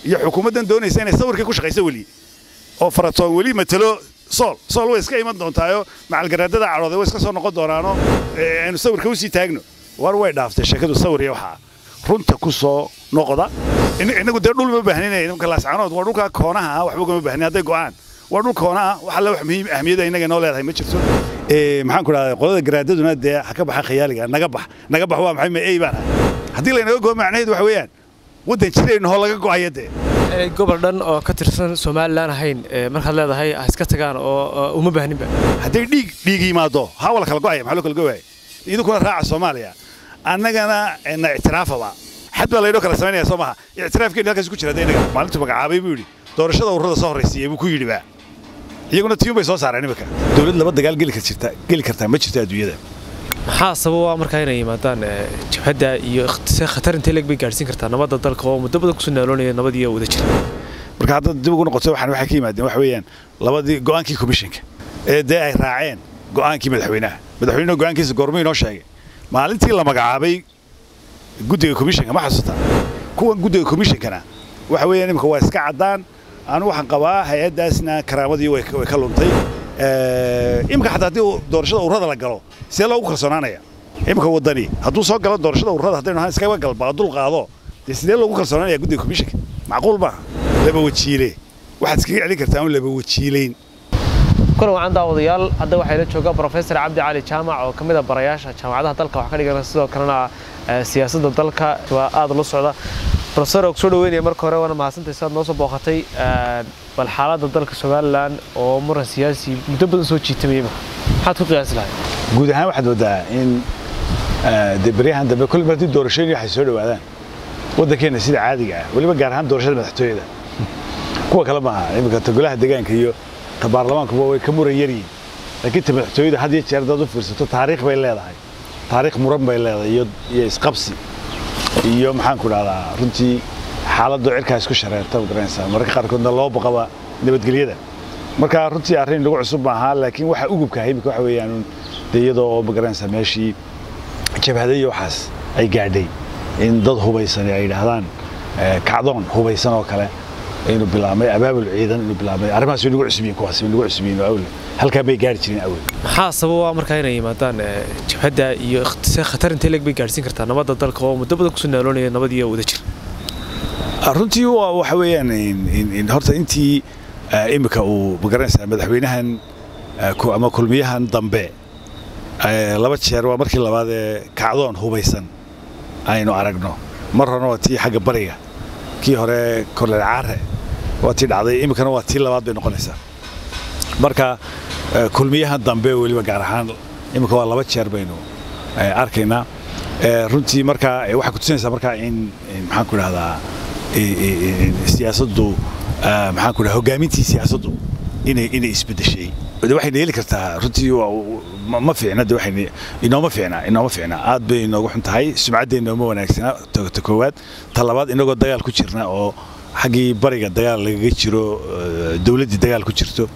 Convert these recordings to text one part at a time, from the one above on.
iyo xukuumaddan doonaysa inay sawirkii ku shaqayso weli oo faratoon weli matalo sool sool way iska iman doontaayo macalgaraadada cadhooday way iska soo noqon doonaano aynu sawirka usii taagno war way dhaaftay sheekadu sawir iyo waxaa runta ku soo noqda innagu dee dhul ma baahnina nimanka laascaanood waa dhulka koonaha ah waxba ugama baahnin hadday go'aan waa dhul koona ah wax alle wax muhiim ahmiyada innaga noo leedahay ma jirto maxaan ku dhahdaa qolada garaadaduna dee ha ka baxa khayaaliga naga bax naga bax waa maxay ma ey baan ahay haddii laynaga go'o macnaheedu waxa weeyaan waddan jirayna hoo laga go'aya dee gobol dhan oo ka tirsan somalilan ahayn markaad leedahay ha iska tagaan oo uma baahninba hadday dhiig dhiig yimaado haa waa la kala go'aya maxaa loo kala go'aya idinkuna raaca soomaaliya annagana na ictiraafaba xad baa laydhoo kala samaynaya soo maha ictiraafkeenu halkaas ku jira hadda innaga maalintu magacaabay buu yidhi doorashada ururada soo horraysiiyey buu ku yidhi baa iyaguna tiyuun bay soo saareen imika dowlad laba dagaal geli karta geli kartaa ma jirto adduunyada maxaa sababa markaa inay yimaadaan jabhadda iyo khatar intee leeg bay gaadhsiin kartaa nabadda dalka oo muddo badan kusoo naaloonaya nabad iyo wada jira marka haddaad dib ugu noqoto waxaan waxay ka yimaadeen waxa weeyaan labadii go'aankii komishinka ee dee ay raaceen go'aankii madaxweynaha madaxweynuhu go'aankiisa goormuu inoo sheegay maalintii la magacaabay guddiga komishinka ma xasuutaa kuwan guddiga komishinkana waxa weeyaan imika waa iska caddaan anu waxaan qabaa hay-addaasna karaamadii way ka luntay imika xataa haddii doorashada ururada la galo see loogu kalsoonaanaya imika waddani hadduu soo galo doorashada ururada haddaynu ahaan iskaga galba dul qaado dee sidee loogu kalsoonaanaya guddiga komishinka macquul maaha laba wajiile waxaad iskaga celin kartaa un laba wajiileyn kulan wacan daawadayaal hadda waxayla jooga brofesor cabdi cali jaamac oo ka mid a barayaasha jaamacadaha dalka wax ka dhigana sidoo kalena siyaasadda dalka waa aada la socda brofesor oo kusoo dhaweynaya marka hore waana mahadsantahay sidaad noo soo booqatay bal xaaladda dalka somalilan oo muran siyaasi muddo badan soo jiitamaya maxaad ku qiyaasi lahayd guud ahaan waxaad waddaa in dee baryahan dambe kulli haddii doorashooyin waxay soo dhowaadaan waddankeenna sida caadiga ah weliba gaar ahaan doorashada madaxtooyada kuwa kale maaha iminka ta golaha deegaanka iyo ta baarlamaankuba way ka muran yaryihin laakiin ta madaxtooyada had iyo jeer haddaad u fiirsato taariikh bay leedahay taariikh muran bay leedahay iyo iyo isqabsi iyo maxaan ku dhahdaa runtii xaaladdu cirkaa isku shareerta ma garanaysaa mararka qaarkoodna loo baqaba nabadgelyada marka runtii arrin nagu cusub maaha laakiin waxa ugubkahay imika waxa weeyaan dee iyadoo oo ma garanaysaa meeshii jabhada iyo waxaas ay gaadhay in dad hubaysan ay yidhaahdaan kacdoon hubaysan oo kale inuu bilaabmay abaabul ciidan inuu bilaabmay arrimahaas way nagu cusub yihiin kuwaas way nagu cusub yihiin awle halkaa bay gaari jireen awel maxaa sababa markaa inay yimaadaan jabhadda iyo khatar intee leeg bay gaadhsiin kartaa nabadda dalka oo muddo badan kusoo naaloonaya nabad iyo wada jira runtii waxa weeyaan horta intii imika uu magaranaysaa madaxweynahan ama kulmiyahan dambe laba jeer waa markii labaad ee kacdoon hubaysan aynu aragno mar horena waa tii xagga bariga kii hore korleel caare waa tii dhacday iminkana waa tii labaad bay noqonaysaa marka kulmiyahan dambe weliba gaar ahaan iminka waa laba jeer baynu arkaynaa runtii marka waxay kutusinaysaa markaa in maxaan ku dhahdaa siyaasaddu maxaan ku dhaha hoggaamintii siyaasaddu inay inay isbeddeshay waxayna heli kartaa runtii ma fiicna de waxayna inooma fiicna inooma fiicna aad bay inoogu xun tahay sumcadda inooma wanaagsana ta koowaad ta labaad inagoo dagaal ku jirna oo xaggii bariga dagaal lagaga jiro dowladdii dagaal ku jirto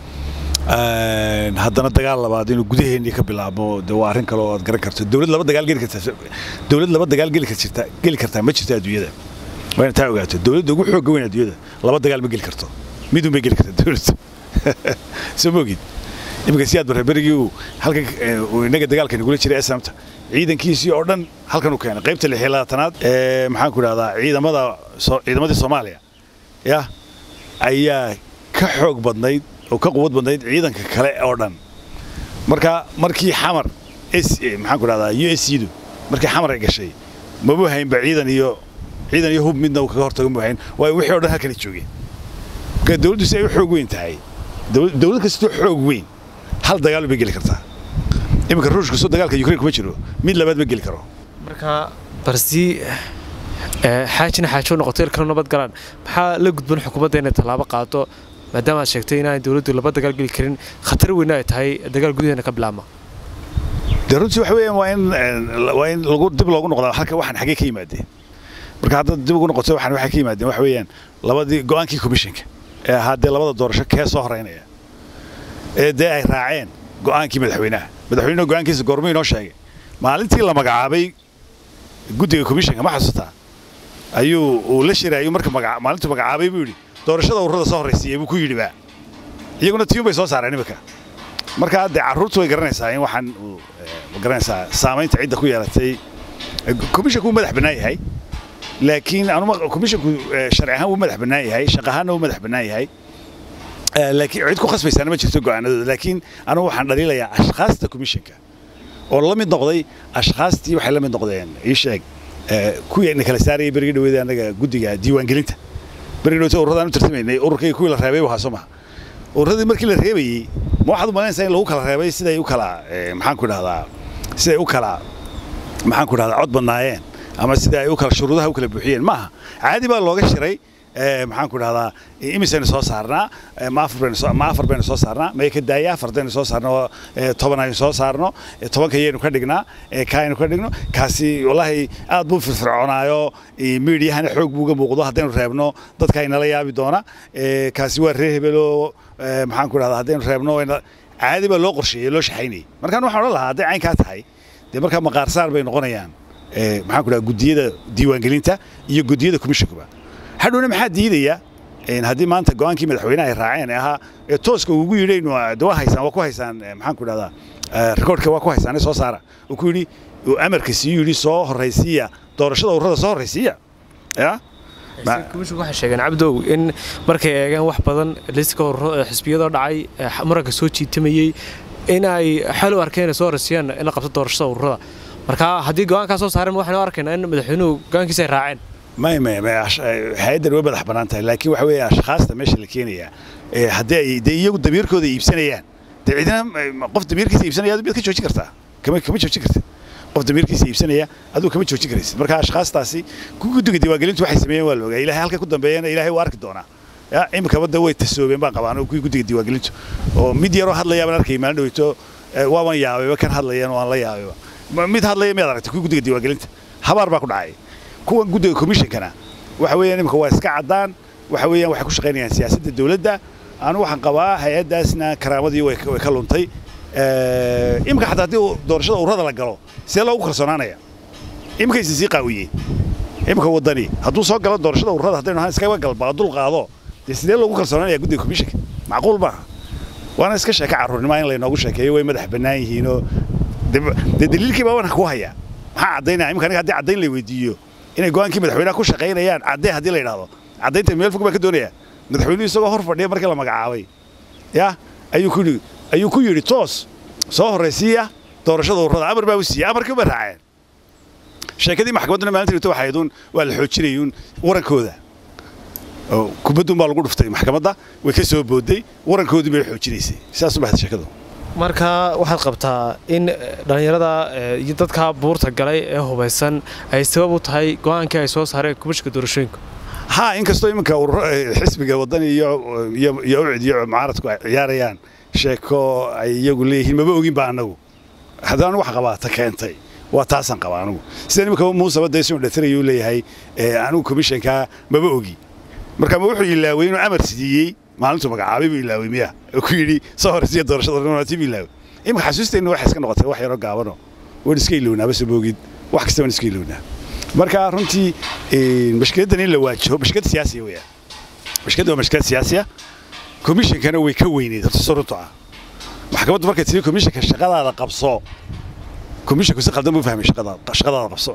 haddana dagaal labaad inuu gudaheennii ka bilaabmo de waa arrin kale oo aad garan karto dowlad laba dagaal geli kartaa dowlad laba dagaal geli karta geli kartaa ma jirto adduunyada waa inaad taa ogaato dowladda ugu xoogga weyn adduunyada laba dagaal ma geli karto midun bay geli kartaa dowladda soo moogid iminka si aad barre berigii uu halkan innaga dagaalka nagula jiray esamta ciidankiisii oo dhan halkan uu keenay qaybta lix iyo labaatanaad ee maxaan ku dhahdaa ciidamada ciidamadii soomaaliya yah ayaa ka xoog badnayd oo ka quwad badnayd ciidanka kale oo dhan marka markii xamar maxaan ku dhahdaa u s du markii xamar ay gashay mabu haynba ciidan iyo ciidan iyo hub midna uu kaga hortago mu hayn waayo wixii o dhan halkana joogeen marka dowladdu si ay u xoog weyn tahay dowlad kastoo xoog weyn hal dagaal bay geli kartaa iminka ruushka soo dagaalka ukraine kuma jiro mid labaad ma geli karo marka barsi xaajina xaajo noqoto ilkana nabad galaan maxaa la gudban xukuumadda inay tallaabo qaado maadaama aad sheegtay inaan dowladdu laba dagaal geli karin khatar weyna ay tahay dagaal gudaheena ka bilaabma dee runtii waxa weeyaan waa in waa in lagu dib loogu noqdaa halka waxaan xaggee ka yimaadeen marka haddaad dib ugu noqoto waxaan waxay ka yimaadeen waxa weeyaan labadii go'aankii komishinka ee ahaa dee labada doorasho kee soo horeynaya ee dee ay raaceen go'aankii madaxweynaha madaxweynuhu go'aankiisa goormuu inoo sheegay maalintii la magacaabay guddiga komishinka ma xasuutaa ayuu uu la shiraayo marka maalintu magacaabay buu yidhi doorashada ururada soo horraysiiyey buu ku yidhi baa iyaguna tiyun bay soo saareen iminka marka dee carruurtu way garanaysaa in waxaan ma garanaysaa saamaynta cidda ku yeelatay komishanku wuu madax bannaan yahay laakiin anuma komishanku sharci ahaan wuu madax bannaan yahay shaq ahaanna wuu madax bannaan yahay laakiin cid ku khasbaysaana ma jirto go'aanadooda laakiin anugu waxaan dhaliilayaa ashkhaasta komishanka oo la mid noqday ashkhaastii waxay la mid noqdeen ii sheeg kuwii na kala saarayay berigi dhaweeda annaga guddiga diiwaangelinta berigi dhaweta urradaan u tartamaynay ururkayga kuwii la reebay buu haaso maha urradii markii la reebayey ma waxaad u malaynaysaa in lagu kala reebay siday u kala maxaan ku idhahdaa siday u kala maxaan ku idhahdaa cod badnaayeen ama sida ay u kala shuruudaha u kala buuxiyeen maaha caadi baa looga shiray maxaan ku idhahdaa imisaynu soo saarnaa ma afar baynu ma afar baynu soo saarnaa may ka daaya afardaynu soo saarno toban aynu soo saarno tobanka yaynu ka dhignaa kaaynu ka dhigno kaasi wallaahi aad buu firfircoonaayo miidiyahana xoog buu uga muuqdo haddaynu reebno dadka inala yaabi doona kaasi waa ree hebelo maxaan ku idhahdaa haddaynu reebno caadi baa loo qorsheeyey loo shaxaynayay markaan waxaan odhan lahaa hadday caynkaa tahay dee markaa maqaarsaar bay noqonayaan maxaan ku idhahdaa guddiyada diiwaangelinta iyo guddiyada komishankuba hadhowna maxaa diidaya haddii maanta go'aankii madaxweynaha ay raaceen ee ahaa ee tooska ugu yidhaynu de waa haysaan waa ku haysaan maxaan ku idhahdaa rikoodhka waa ku haysaan soo saara uu ku yidhi uu amarka sii yidhi soo horraysiiya doorashada ururada soo horraysiiya ya komishanku waxay sheegeen cabdow in markay eegeen wax badan liiska xisbiyadoo dhacay muranka soo jiitamayey in ay xal u arkeen soo horraysiiyaan in la qabto doorashada ururada marka haddii go'aankaa soo saareen waxaynu arkaynaa in madaxweynuhu go'aankiisa ay raaceen may may may hay-addan way madax bannaan tahay laakiin waxa weeye ashkhaasta meesha la keenayaa haddii ay dee iyagu damiirkooda iibsanayaan dee cidina qof damiirkiisa iibsanaya aduu miyaad ka joojin kartaa kama kama joojin kartid qof damiirkiisa iibsanaya aduu kama joojin karaysid marka ashkhaastaasi guddiga diiwaangelintu waxay sameeyeen waa la ogaa ilahay halka ku dambeeyana ilahay waa arki doonaa ya iminkaba da way tasoobeen baan qabaan kuwii guddiga diiwaangelintu oo mid yaroo hadlayaa baan arkay maalin dhaweyto waaban yaabayba kan hadlayeen waan la yaabayba mid hadlaya miyaad aragtay kuwii guddiga diiwaangelinta habaar baa ku dhacay kuwan guddiga komishankana waxa weeyaan imika waa iska caddaan waxa weeyaan waxay ku shaqaynayaan siyaasadda dowladda anu waxaan qabaa hay-addaasna karaamadii way ka luntay imika xataa haddii doorashada ururada la galo see loogu kalsoonaanaya imikaysa sii qaawiyeen imika waddani hadduu soo galo doorashada ururada haddaynu ahaan iskaga galbaa dul qaado dee sidee loogu kalsoonaanaya guddiga komishanka macquul maaha waana iska sheeka carruurnimo in laynoogu sheekeeyo way madax bannaan yihiinoo dee daliilkii baa wanka ku hayaa maxaa caddaynaya imika aniga haddii caddayn la weydiiyo inay go'aankii madaxweynaha ku shaqaynayaan caddee haddii la yidhaahdo caddaynta meel fog baan ka doonayaa madaxweynuhu isagoo hor fadhiya markii la magacaabay ya ayuu ku yidhi ayuu ku yidhi toos soo horraysiiya doorashada ururada amar baa u siiyey amarkii ba raaceen sheekadii maxkamadduna maalinta dhigto waxay ahayd waa la xoojinayuun warankooda kubaddun baa lagu dhuftay maxkamadda way ka soo boodday warankoodii bay xoojinaysay sidaas u baxda sheekadu marka waxaad qabtaa in dhallinyarada iyo dadka buurta galay ee hubaysan ay sabab u tahay go'aankii ay soo saareen komishanka doorashooyinka ha inkastoo iminka xisbiga waddani iyo iyo ucid iyo mucaaradku ay ciyaarayaan sheeko ay iyagu leeyihiin maba ogin ba annagu haddana anigu wax qabaa ta keentay waa taasaan qabaa anigu sida iminka muusaba dee soo dhatirayuu leeyahay anigu komishankaa maba ogi marka ma wuxuu ilaaway inuu amar siiyey maalintuu magacaabay buu ilaaway miya oo ku yidhi soo horraysiya doorashada tii buu ilaaway iminka xasuusteenna waxay iska noqotay wax yaroo gaabano waan iska ilownaa base moogid wax kasta waan iska ilownaa marka runtii mashkiladdan in la waajaho mashkilad siyaasiya weeyaan mashkiladda waa mashkilad siyaasiya komishankana way ka weyneyd horta soo runtu ah maxkamaddu markay tiri komishanka shaqadaada qabso komishanku si qaldan buu fahmay shaqadaada qabso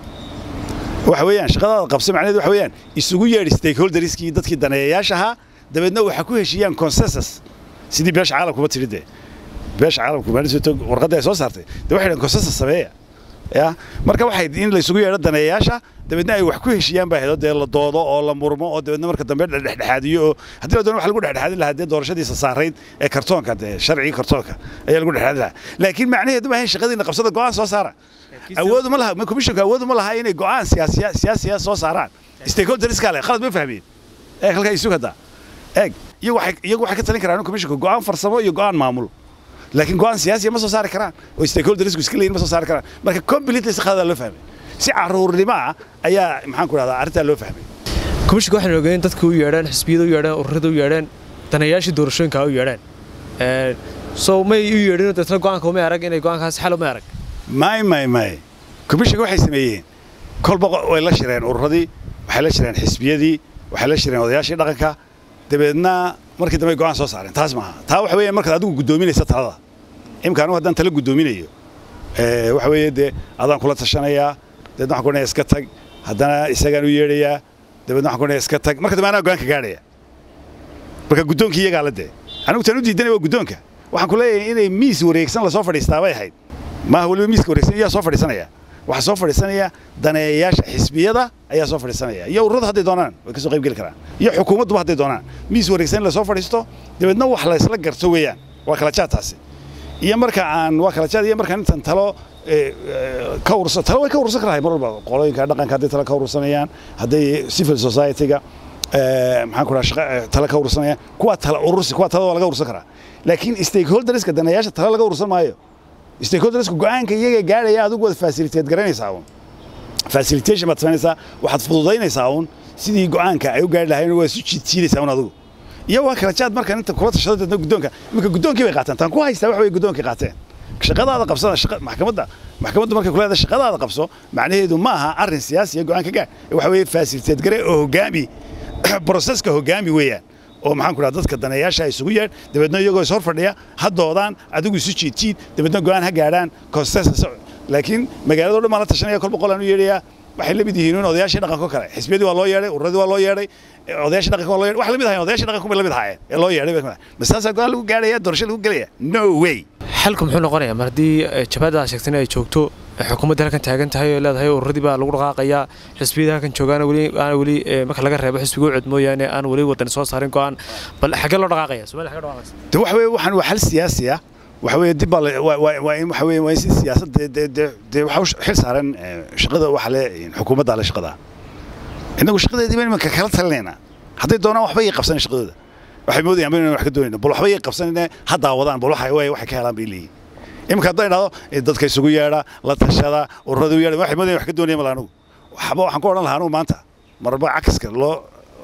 waxa weeyaan shaqadaada qabso macnaheedu waxa weeyaan isugu yeedhi stakeholderskii dadkii daneeyayaasha ahaa dabeedna waxa ku heshiiyaan consensus sidii beesha caalamkuba tiri dee beesha caalamku maalinta warqadda ay soo saartay dee waxay dhahan consensus sameeya ya marka waxay in la isugu yeedho daneeyayaasha dabeedna ay wax ku heshiiyaan baa hedo dee la doodo oo la murmo oo dabeedna marka dambe dhexdhexaadiyo oo haddii la doono waxa lagu dhexdhexaadin lahaa dee doorashadiisa saarayd ee kartoonka dee sharcigii kartoonka ayaa lagu dhexdhexaadin lahaa laakiin macnaheedu ma ahayn shaqadiina qabsada go'aan soo saara awoodu ma laha komishanku awoodu ma laha inay go'aan siyaasiya siyaasiya soo saaraan stakeholderska leh khalad ma fahmeen ee halkaa isu hadaa eeg iyagu waxay iyagu waxay ka talin karaan komishanku go'aan farsamo iyo go'aan maamul laakiin go'aan siyaasiya ma soo saari karaan oo stakeholdersku iska leeyihin ma soo saari karaan marka completely si khaladaa loo fahmay si carruurnimo ah ayaa maxaan ku dhahdaa arrintaa loo fahmay komishanka waxaan ogeyn dadka u yeedheen xisbiyada u yeedheen ururada u yeedheen danayaashii doorashooyinka u yeedheen so may u yeedhin dadna go'aanka umay arag inay go'aankaas xal umay arag may may may komishanka waxay sameeyeen kolba way la shireen ururadii waxay la shireen xisbiyadii waxay la shireen odayaashii dhaqanka dabeedna markii dambe go'aan soo saareen taas maaha taa waxa weeye markaad adigu guddoominaysa talada imka anigu haddaan tala guddoominayo waxa weeye dee adaan kula tashanayaa dabeedna waxaan ku odhanaya iska tag haddana isagaan u yeedhayaa dabeedna waxaan ku odhanaya iska tag marka dambe anaa go'aanka gaadhaya marka guddoonkii iyagaa la dee anigu tan u diidanaya waa guddoonka waxaan ku leeyahay inay miis wareegsan lasoo fadhiistaa bay ahayd maaha weliba miiska wareegsan iyaa soo fadhiisanaya waxaa soo fadhiisanaya daneeyayaasha xisbiyada ayaa soo fadhiisanaya iyo ururada hadday doonaan way ka soo qayb geli karaan iyo xukuumadduba hadday doonaan miis wareegsan in lasoo fadhiisto dabeedna wax la isla garto weeyaan waa kala jaad taasi iyo marka aan waa kala jaad iyo markaan intan talo ka ursa talo way ka urursan karahay mar walba qolooyinka dhaqanka hadday talo ka urursanayaan hadday civil society-ga maxaan ku dhaha tala ka urursanayaan kuwaa tala urursi kuwaa talada waa laga urursan karaa laakiin stakeholderska daneeyaasha tala laga urursan maayo stakeholderska go'aanka iyaga gaadhaya adigu waad facilitate garanaysaa uun facilitation baad samaynaysaa waxaad fududaynaysaa uun sidii go'aanka ay u gaari lahayn waa isu jiidsiinaysaa uun adigu iyo waa kala jaad markaan inta kula tashado dadna guddoonka iminka guddoonkii bay qaateen taan ku haystaa wax way guddoonkii qaateen shaqadaada qabsada shaqa maxkamadda maxkamaddu markay kuleedahay shaqadaada qabso macnaheedu ma aha arrin siyaasi iyo go'aanka gaar waxa weeye facilitate gare oo hoggaami broseska hoggaami weeyaan oo maxaan ku dhaha dadka daneeyaasha isugu yeedh dabeedna iyagoo is hor fadhiya ha doodaan adigu isu jiidjiid dabeedna go'aan ha gaadhaan consensus laakiin magaalado dhan baan la tashanaya kolba qolaan u yeedhayaa waxay la mid yihiin in odayaashii dhaqanko kale xisbiyadii waa loo yeedhay ururadii waa loo yeedhay odayaashii dhaqanka waa loo yeedhay wax la mid ahayn odayaashii dhaqanku bay la mid ahaayeen ee loo yeedhay masaasaa go'aan lagu gaadhaya doorasho lagu gelaya no way xalku muxuu noqonayaa mar haddii jabhadda sheegtay in ay joogto xukuumadda halkan taagan tahay oo leedahay ururadii baa lagu dhaqaaqayaa xisbiyada halkan joogaana weli aan weli marka laga reebo xisbiga u cid mooyaane aan weli wadan soo saarin go'aan bal xaggee loo dhaqaaqaya Soomaaliya xaggee dhaqaaqaysa de waxa weeye waxaan waa xal siyaasi ah waxa weeye dib baa waa in waxa weeye waa in si siyaasadda de de de waxa xil saaran shaqada waxa le xukuumadda le shaqada innagu shaqadeedii baan imanka kala talinaynaa hadday doonaan waxba ii qabsan shaqadooda waxay moodayaan baan wax ka doonayna bal waxba ii qabsanina ha daawadaan bal waxa waxay ka helaan bay leeyihin iminka haddaan idhahdo dadka isugu yeedha la tashada ururada u yeedha waxay moodayaan wax ka doonaya mal anugu waxba waxaan ku odhan lahaa anugu maanta marba cakaska loo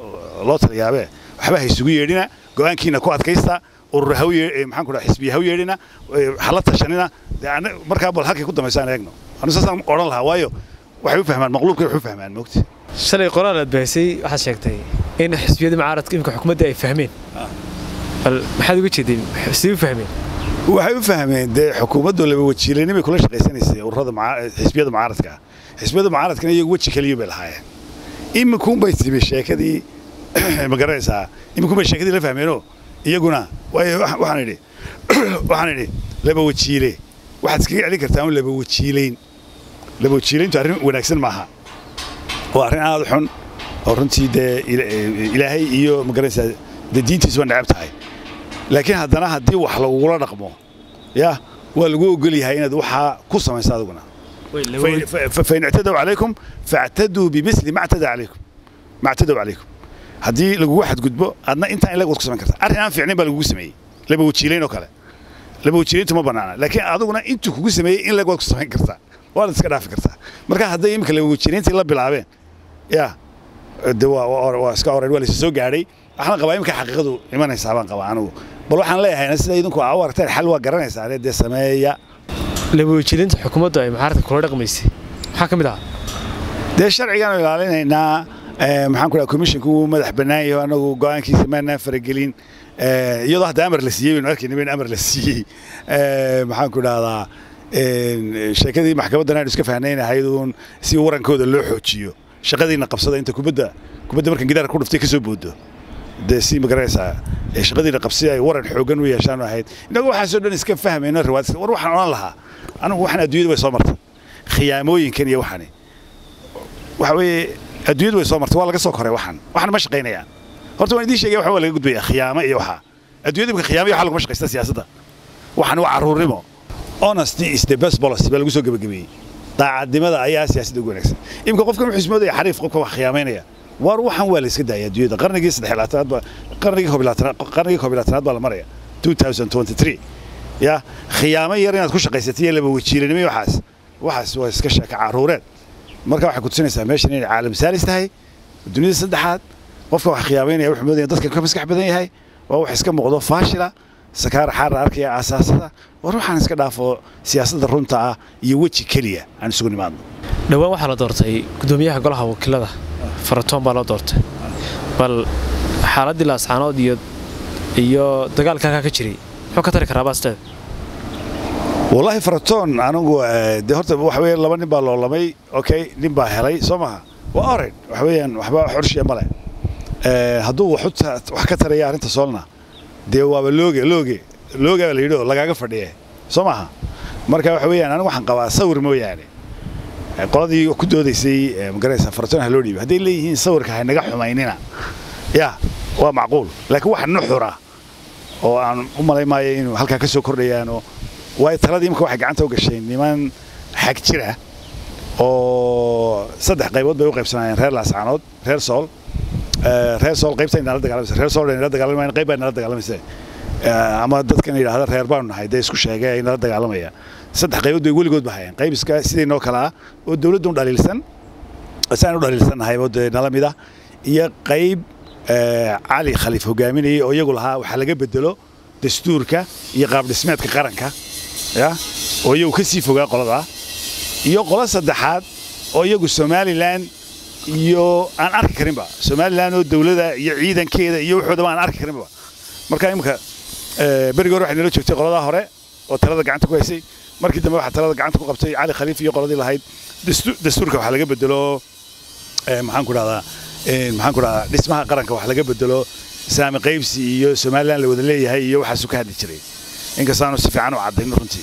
loo taliyaabe waxba ha isugu yeedhina go'aankiina ku adkaysta urur ha maxaan ku dhaha xisbiya ha u yeedhina ha la tashanina markaa bal halkay ku dambaysaan eegno anu saasaan odhan lahaa waayo waxay u fahmaan maqluubkay wax u fahmaan moogti shalay qoraal aad bahisay waxaad sheegtay in xisbiyada mucaaradka imika xukuumadda ay fahmeen bal maxaad uga jeedeen sidee u fahmeen waxay u fahmeen dee xukuumaddu laba wajiilanimay kula shaqaysanaysay ururada xisbiyada mucaaradka xisbiyada mucaaradkana iyagu weji keliya bay lahaayeen iminkuunbay timi sheekadii ma garanaysaa iminkuunbay sheekadii la fahmeenoo iyaguna waxaan idhi waxaan idhi laba wajiile waxaad iskaga celin kartaa un laba wajiilayn laba wajiilayntu arrin wanaagsan maaha waa arrin aad xun oo runtii dee ilaahay iyo ma garanaysaa dee diintiisu waa necab tahay laakiin haddana haddii wax lagugula dhaqmo ya waa lagu ogol yahay inaad waxaa ku samayso adiguna fain ictadow calaykum faactaduu bimisli ma ctada calaykum ma ctadow calaykum haddii lagugu xadgudbo adna intaa in lag waad ku samayn karta arrin aan fiicnayn baa lagugu sameeyey laba wajiilayn oo kale laba wajiilayntu ma bannaana laakiin adiguna intuu kugu sameeyey in lag waad ku samayn kartaa waad iska dhaafi kartaa marka hadday iminka laba wajiilayntii la bilaabeen ya de waa iska oran waa laysa soo gaadhay waxaan qabaa iminka xaqiiqadu imanaysaa baan qabaa anugu bal waxaan leeyahay sida idinku aa u aragteen xal waa garanaysaa dee sameeya laba wajiilinta xukuumaddu ay mucaaradka kula dhaqmaysay maxaa ka mid ahaa dee sharcigaanu ilaalinaynaa maxaan ku dhaha commissionku wuu madax bannaan yahay anagu go'aankiisa maanaan faragelin iyadoo hadda amar la siiyey baynu arkayna in amar la siiyey maxaan ku dhahdaa sheekadii maxkamaddan aynu iska fahnaynahayd uun si warankooda loo xoojiyo shaqadiina qabsada inta kubadda kubadda markan gidaarka ku dhuftay ka soo boodo dee si magaranaysaa shaqadiina qabsi ay waran xoogan u yeeshaan ahayd innagu waxaasoo dhan iska fahmayno riwaad war waxaan odhan lahaa anigu waxaan adduunyada way soo martay khiyaamooyinkan iyo waxani waxa weeye adduunyadu way soo martay waa laga soo koray waxan waxan ma shaqaynayaan horta waan idiin sheegaya waxa waa laga gudbaya khiyaamo iyo waxaa adduunyada imika khiyaamo iyo waxa laguma shaqaysta siyaasadda waxan waa carruurnimo honesty is the best policy baa lagu soo gebagabeeyey daacadnimada ayaa siyaasadda ugu wanaagsan imika qofkan wuxuu ismoodaya xariif qofka wax khiyaamaynaya war waxan waa la iska daaya adduunyada qarnigii saddex labaatanaad baa qarnigii koob labaatanaad qarnigii koob labaatanaad baa la maraya 2023 ya khiyaamo yar inaad ku shaqaysatay iyo laba wajiilanimo iyo waxaas waxaas waa iska sheeka carruureed marka waxay ku tusinaysaa meeshan inay caalam saalis tahay dunida saddexaad qofka wax khiyaamaynaya wuxuu moodaya dadka ka maskax badan yahay waa wax iska muuqdo faashila sakaar xaara arkaya aasaasada war waxaan iska dhaafo siyaasadda runta ah iyo weji keliya aan isugu nimaadno dhowaan waxaa la doortay gudoomiyaha golaha wakiilada faratoon baa loo doortay bal xaaladdii laascaanood iyo iyo dagaalka halkaa ka jiray muxuu ka tari karaa baasteed wallaahi faratoon anigu de horta waxa weeye laba nin baa loolamay okay nin baa helay soo maha waa oren waxa weeyaan waxba xorshiya male hadduu wax ka taraya arrinta soolna dee waaba looge looge looge baa la yidhi oo lagaaga fadhiye soo maaha marka waxa weeyaan anigu waxaan qabaa sawir mooyaane qoladii ku doodaysay magaraysa faratoon ha loo dhiibay hadday leeyihiin sawirka ha naga xumaynina ya waa macquul laakiin wax nuxura oo aan u malay maayo inuu halkaa ka soo kordhayaanoo waayo taladii imika waxay gacanta u gashay niman xag jira oo saddex qaybood bay u qaybsanayeen reer laascaanood reer sool reer sool qaybta inala dagaalamaysa reer sool inala dagaalamayaan qayb baa inala dagaalamaysa ama dadkan yidhaahda reer baanu nahay dee isku sheegay inala dagaalamaya saddex qaybood bay weligood ba hayeen qayb iska sidaynoo kale ah oo dowladdu dhaliilsan saan u dhaliilsannahay oo dee nala mid ah iyo qayb cali khaliif hogaaminayay oo iyagu lahaa waxaa laga bedelo dastuurka iyo qaabdhismeedka qaranka ya oo iyagu ka sii fogaa qoladaa iyo qolo saddexaad oo iyagu somalilan iyo aan arki karinba somalilan oo dowladda iyo ciidankeeda iyo waxoodaba aan arki karinba marka imika berigi hore waxay nala joogtay qoladaa hore oo talada gacanta ku haysay markii dambe waxaa talada gacanta ku qabtay cali khaliif iyo qoladii lahayd dastuurka waxaa laga bedelo maxaan ku dhahdaa maxaan ku dhahdaa dhismaha qaranka wax laga bedelo saami qaybsi iyo somalilan la wada leeyahay iyo waxaasu ka hadli jiray inkastaanu si fiican u caddayn runtii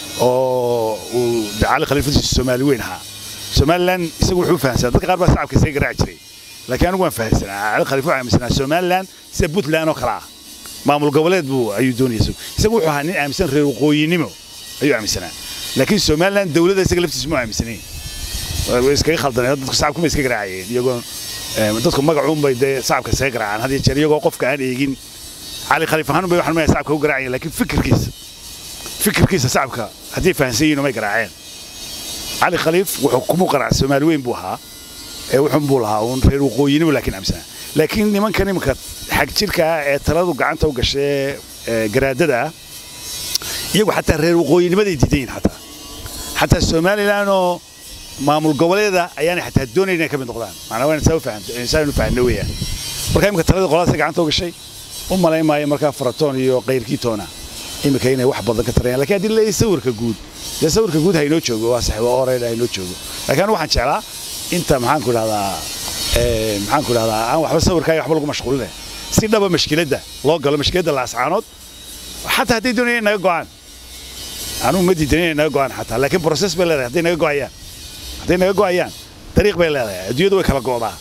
oo uu cali khaliifadiisu soomaali weyn ahaa somalilan isagu wuxuu fahamsanaa dadka qaar baa shacabka isaga garaaci jiray laakiin anigu waan fahamsanaa cali khaliif wuxuu aaminsanaa somalilan sida puntland oo kale ah maamul goboleed buu ayuu doonaya isagu wuxuu ahaa nin aaminsan reer waqooyinimo ayuu aaminsanaa laakiin somalilan dowladda isaga laftiisu ma aaminsanayn way iskaga khaldaneen dadku shacabkuma iska garaacayeen iyagoo dadku magacuunbay dee shacabka iskaga garaacaan had iyo jeer iyagoo qofka aan eegin cali khaliif ahaan bay waxaan maya shacabka u garaacayeen laakiin fikirkiisa fikirkiisa shacabka haddii fahansan yihiin umay garaaceen cali khaliif wuxuu kumu qaraac soomaali weyn buu ahaa ee wuxuun buu lahaa uun reer waqooyinimo laakiin aaminsanaa laakiin nimankan iminka xag jirka ah ee taladu gacanta u gashee garaadada ah iyagu xataa reer waqooyinimaday diidan yihin xataa xataa somalilan oo maamul goboleeda ayaanay xataa doonayn inay ka mid noqdaan macnaa waa insaanu fahanno weeyaan marka imika taladii qoladaasay gacanta u gashay u malayn maayo markaa faratoon iyo kayrkii toona imika inay wax badan ka tarayaan lakiin haddii leeyahay sawirka guud dee sawirka guud haynoo joogo waa sax waa oreyd haynoo joogo laakiin anigu waxaan jeclaa inta maxaan ku dhahdaa maxaan ku dhahdaa aan waxba sawirkaa waxba lagu mashquuline si dhaba mashkiladda loo galo mashkiladda laascaanood xataa hadday doonayaan naga go'aan anugu ma diidan inay naga go'aan xataa laakiin process bay leedahay hadday naga go'ayaan hadday naga go'ayaan dariiq bay leedahay adduunyadu way kala go'daa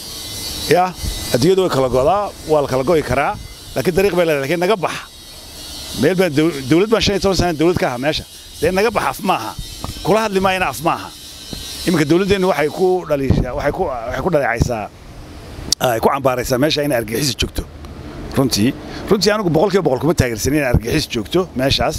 ya adduunyadu way kala go'daa waa la kala go'i karaa laakiin dariiq bay leedahay laakiin naga bax meel baan dowlad baan shan iyo toban sana dowlad ka aha meesha dee naga bax af maaha kula hadli maayana af maaha iminka dowladdeennu waxay ku dhaliishaa waxay ku waxay ku dhaleecaysaa ay ku cambaaraysaa meesha inay argixis joogto runtii runtii anigu boqolkiiba boqol kuma taageersanin inay argixis joogto meeshaas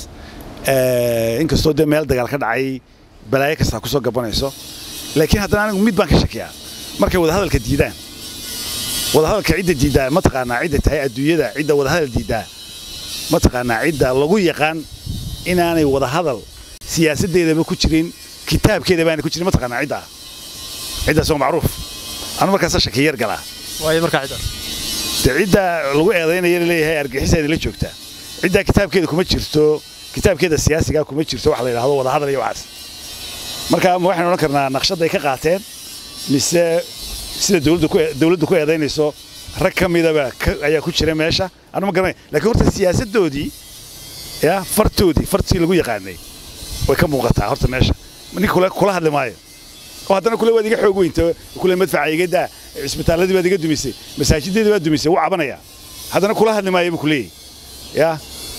inkastoo dee meel dagaal ka dhacay balaayo kastaa kusoo gabanayso laakiin haddana anigu mid baan ka shakiyaa markay wadahadalka diidaan wadahadalka cidda diiddaa mataqaanaa cidda tahay adduunyada cidda wadahadal diiddaa mataqaanaa cidda lagu yaqaan inaanay wadahadal siyaasaddeedaba ku jirin kitaabkeeda baana ku jirin mataqaanaa cidda ciddaas waa macruuf anu markaasa shaki yar galaa waayo markaa ciddaas dee cidda lagu eedaynaya leeyahay argixiseeda la joogtaa ciddaa kitaabkeeda kuma jirto kitaabkeeda siyaasigaa kuma jirto wax la yidhahdo wadahadal iyo waxaas marka ma waxaynu odhan karnaa naqshadday ka qaateen mise sida dowladdu ku eedaynayso rag ka midaba ayaa ku jira meesha anu ma garanay lakiin horta siyaasaddoodii ya fartoodii fartii lagu yaqaanay way ka muuqataa horta meesha nin kula hadli maayo oo haddana kule waad iga xoog weynta kule madfaca iga daa cisbitaalladii baad iga dumisay masaajideedii baad dumisay wuu cabanaya haddana kula hadli maayo buu kuleeyahy ya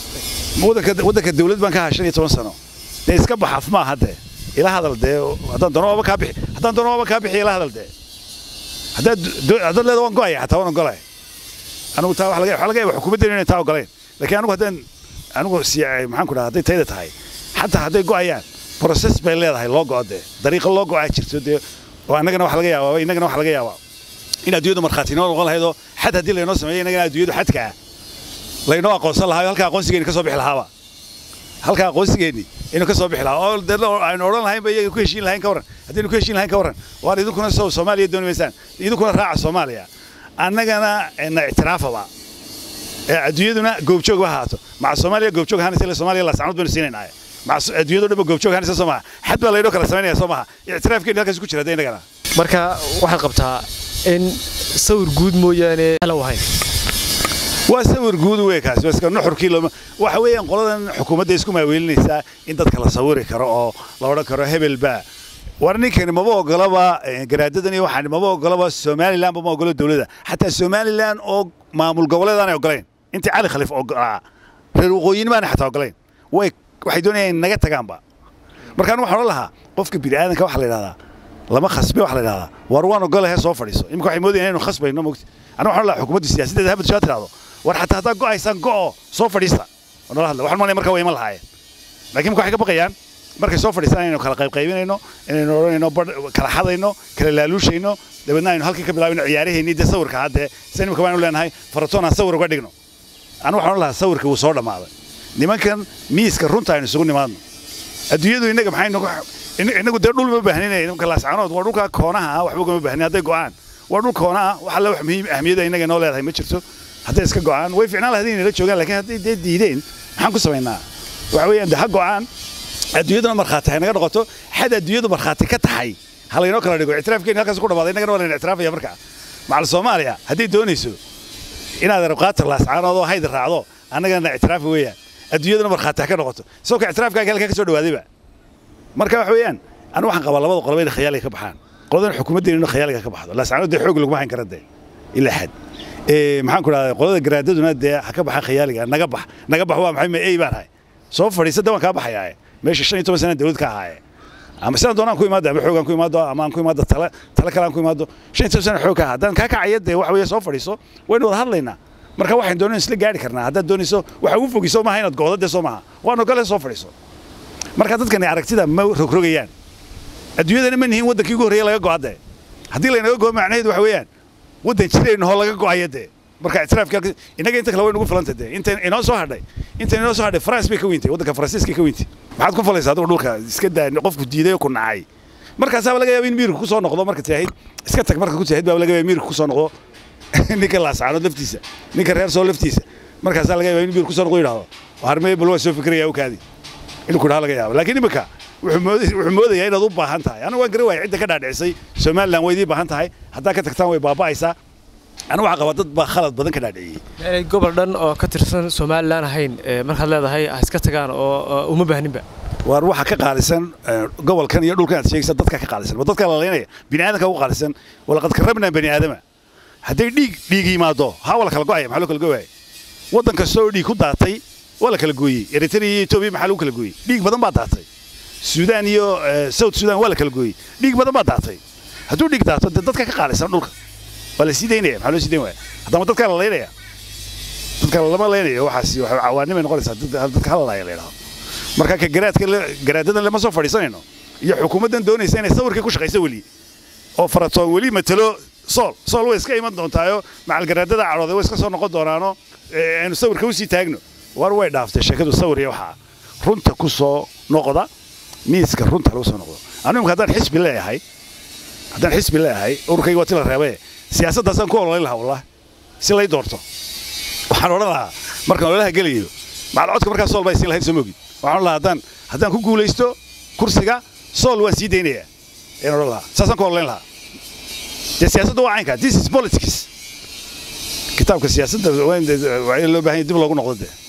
waddanka dowlad baan ka ahaa shan iyo toban sano dee iska bax af maaha dee ila hadal dee haddaan doono waaba kaa bixi haddaan doono waaba kaa bixi ila hadal dee haddaad haddaad leeda waan go'aya xataa waan ogolaya anigu taa waxa laga yaaba xukuumaddeena inay taa ogoleen laakiin anigu haddaan anigu maxaan ku dhaha hadday tayda tahay xataa hadday go'ayaan process bay leedahay loo go'o dee dariiqo loo go'aa jirto dee oo annagana waxa laga yaabaa innagana waxa laga yaabaa in adduunyadu markhaati inoo noqon lahaydoo xad haddii laynoo sameeyo innagana adduunyadu xadka ah laynoo aqoonsan lahaa halkaa aqoonsigeenni ka soo bixi lahaaba halkaa aqoonsigeenni inuu ka soo bixi lahaa oo dee aynu odhan lahayn ba iyaga ku heshiin lahayn ka warran haddaynu ku heshiin lahayn ka warran waan idinkuna soo soomaaliya dooni maysaan idinkuna raaca soomaaliya annagana na ictiraafaba adduunyaduna goobjoog ha ahaato maca soomaaliya goobjoog ahaanaysa ila soomaaliya laasacnood baynu siinaynaaye maca adduunyadu dhanba goobjoog ahaanaysa soo maha xad baa laydhoo kala samaynaya soo maha ictiraafkeenu halkaas ku jira hadda innagana marka waxaad qabtaa in sawir guud mooyaane halow ahayn waa sawir guud wey kaasi waa iska nuxurkii looma waxa weeyaan qoladan xukuumadda isku maaweelinaysaa in dadka la sawiri karo oo la odhan karo hebel baa war ninkani maba ogolaba garaadadan iyo waxaan maba ogolaba somaliland ma ogolo dowladda xataa somaliland oo maamul goboleed aanay ogolayn intii cali khaliif ogolaa reer waqooyin maanay xataa ogolayn way waxay doonayaan in naga tagaanba markaan waxaan odhan lahaa qofka bini'aadanka waxa la yidhahdaa lama khasbe waxa la yidhahdaa war waan ogolahe soo fadhiiso imika waxay moodayaan inaynu khasbayno mogti aniga waxaan lahaa xukuumadda siyaasaddeeda habad shaa tirahdo war xataa haddaa go'aysaan go'o soo fadhiista oo nala hadla waxaan malaya markaa way iman lahaayeen laakiin marka waxay ka baqayaan markay soo fadhiistaan inaynu kala qaybqaybinayno inaynu odhanayno kala xadayno kala laaluushayno dabeedna aynu halkii ka bilaabino ciyaaraheennii dee sawirka haddee sida imika baanu leenahay faratoon aan sawir uga dhigno anu waxaan odhan lahaa sawirka wuu soo dhammaaday nimankan miiska runta aynu isugu nimaadno adduunyadu innaga maxay nagu innagu dee dhul ma baahnina nimanka laascaanood waa dhulka koonaha ah waxba ugama baahnin hadday go'aan waa dhul koonaha wax alle wax muhiim ahmiyada innaga inoo leedahay ma jirto hadday iska go'aan way ficnaan lahayd inay la joogaan laakiin hadday dee diideen maxaan ku samaynaa waxa weeyaan dee ha go'aan adduunyaduna markhaati hay naga noqoto xad adduunyadu markhaati ka tahay ha laynoo kala dhigo ictiraafkeeni halkaas ku dhamaaday innagana waa layna ictiraafaya markaa macal soomaaliya hadday doonayso inaad rabqaatar laascaanood oo hayd raacdo annagana ictiraafa weeyaan adduunyaduna markhaati ha ka noqoto isagoo ka ictiraafkaaga halkaa ka soo dhawaadayba marka waxa weeyaan anu waxaan qabaa labada qoloba inay khayaaliga ka baxaan qoladan xukuumaddeenu khayaaliga ka baxdo laascaanood dee xoog laguma hayn kara dee ilaa xad maxaan ku dhahdaa qolada garaadaduna dee ha ka baxaan khayaaliga naga bax naga bax waa maxay ma ey baan ahay soo fadhiisa de waan kaa baxayaa meesha shan iyo toban sana dawlad ka ahaaye ama sidaan doonaan ku imaado ama xoogaan ku imaado ama aan ku imaado tala tala kale aan ku imaado shan iyo toban sana xoog ka ahaa haddaan kaa kacaya dee waxa weeye soo fadhiiso waynu wada hadlaynaa marka waxaan doonayno isla gaari karnaa haddaad doonayso waxa ugu fogiso maaha inaad go'do dee soo maaha waan ogole soo fadhiiso marka dadkani aragtida ma rogrogayaan adduunyadana ma nihiin waddankii ugu horreeya laga go'a dee haddii laynaga go'o macnaheedu waxa weeyaan waddan jirayno hoo laga go'aya dee marka ictiraafka innaga inta kale way nagu filanta dee inta inoo soo hadhay inta inoo soo hadhay France bay ka weyntay waddanka Faransiiska ka weyntay maxaad ku falaysaa adigu dhulka iska daa qofku diiday oo ku nacay markaasaa laga yaabaa in miirku ku soo noqdo marka taahid iska tag marka ku taahid baa laga yaabaa miirku ku soo noqdo ninka laasaano laftiisa ninka reer soo laftiisa markaasaa laga yaabaa in miirku ku soo noqdo yidhaahdo harmee bal waa soo fikiraya u kaadi inuu ku dhaha laga yaaba laakiin imika wuxuu moodayaa inaad u baahan tahay anigu waan garan waaya cidda ka dhaadhicisay somaliland way idii baahan tahay haddaa ka tagtaan way baaba'aysaa anigu waxaa qabaa dad baa khalad badan ka dhaadhiciyey inay gobol dhan oo ka tirsan somalilan ahayn markaad leedahay ha iska tagaan oo uma baahninba waar waxa ka qaalisan gobolkan iyo dhulkan aad sheegaysa dadka ka qaalisan waa dadka lalaynaya bini aadanka ugu qaalisan walaqad karramnaa bani aadama hadday dhiig dhiig yimaado haa waa la kala go'aya maxaa loo kala go'aya waddan kasta oo dhiig ku daatay waa la kala gooyey eritrea iyo etoobiya maxaa lagu kala gooyey dhiig badan baa daatay suudaan iyo south suudaan waa la kala gooyey dhiig badan baa daatay hadduu dhiig daato dee dadka ka qaalisan dhulka waa la sii daynaya maxaa loo sii dayn waaya haddama dadka la laynaya dadka lama laynayo waxaas cawaanimay noqonaysaa dadka halalaya la yidhahdo marka ka garaadka garaadadan lama soo fadhiisanayno iyo xukuumaddan doonaysa inay sawirkii ku shaqayso weli oo faratoon weli matalo sool sool way iska iman doontaayo macal garaadada cadhooday way iska soo noqon doonaano aynu sawirka usii taagno war way dhaaftay sheekadu sawir iyo waxaa runta ku soo noqda miiska runta lagu soo noqdo anigu imka haddaan xisbi leeyahay haddaan xisbi leeyahay ururkayga waa ti la reebay siyaasaddaasaan ku ololayn lahaa wallah si lay doorto waxaan odhan lahaa markaan ololaha gelayo macal codka markaa sool baa isiin lahayd soo moogid waxaan odhan lahaa haddaan haddaan ku guulaysto kursiga sool waan sii daynayaa ayaan odhan lahaa saasaan ku ololayn lahaa dee siyaasadda waa caynka this is politics kitaabka siyaasadda waa in loo baahan dib loogu noqdo dee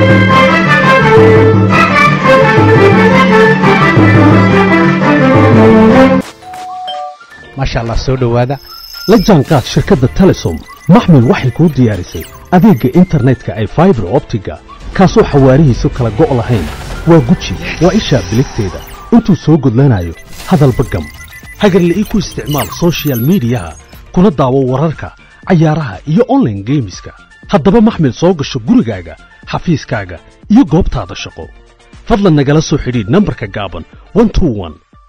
maasha allah soo dhowaada la jaanqaad shirkadda telesom maxmil waxay kuu diyaarisay adeegga internetka ay faibar optiga kaasoo xawaarihiisu kala go' lahayn waa guji waa ishaa biligteeda intuu soo gudlanayo hadalba gam hagarle ii ku isticmaal sochial midiyaha kuna daawo wararka cayaaraha iyo onlaine geemiska haddaba maxmil soo gasho gurigaaga xafiiskaaga iyo goobtaada shaqo fadlan nagala soo xidhiidh nambarka gaaban